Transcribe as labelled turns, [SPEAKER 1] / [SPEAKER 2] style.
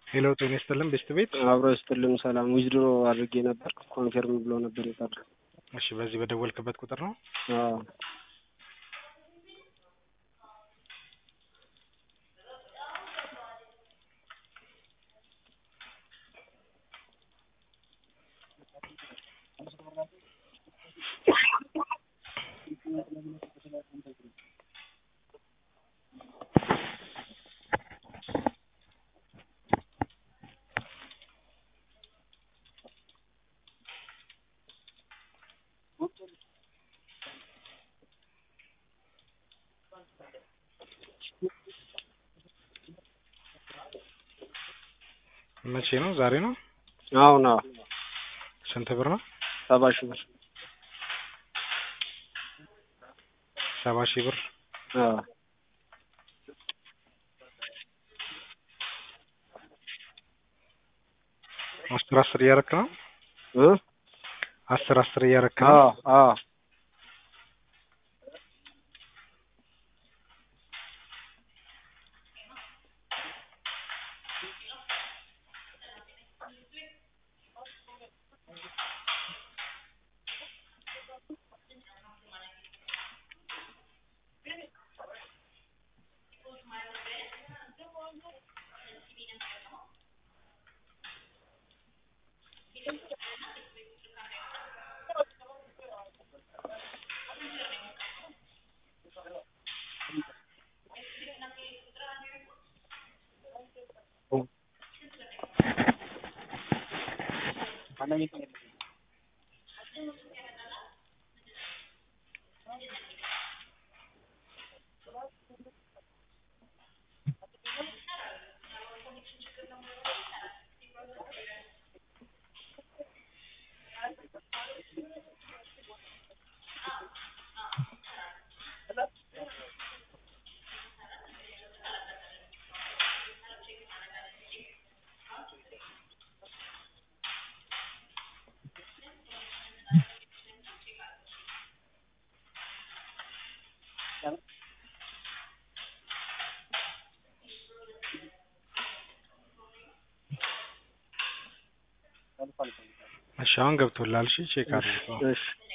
[SPEAKER 1] ሄሎ ጤና ይስጥልን ቤስት ቤት
[SPEAKER 2] አብሮ ይስጥልን ሰላም ዊዝድሮ አድርጌ ነበር ኮንፊርም ብሎ ነበር የቀረ
[SPEAKER 1] እሺ በዚህ በደወልክበት ቁጥር ነው
[SPEAKER 2] አዎ
[SPEAKER 1] መቼ ነው ዛሬ ነው
[SPEAKER 2] አሁን አዎ
[SPEAKER 1] ስንት ብር ነው
[SPEAKER 2] ሰባ ሺህ ብር
[SPEAKER 1] ሰባ ሺህ ብር
[SPEAKER 2] አዎ
[SPEAKER 1] አስር አስር እያረክ ነው
[SPEAKER 2] እ
[SPEAKER 1] አስር አስር እያረክ ነው
[SPEAKER 2] አዎ አዎ
[SPEAKER 1] እሺ አሁን ገብቶላል እሺ ቼክ አድርገው
[SPEAKER 2] እሺ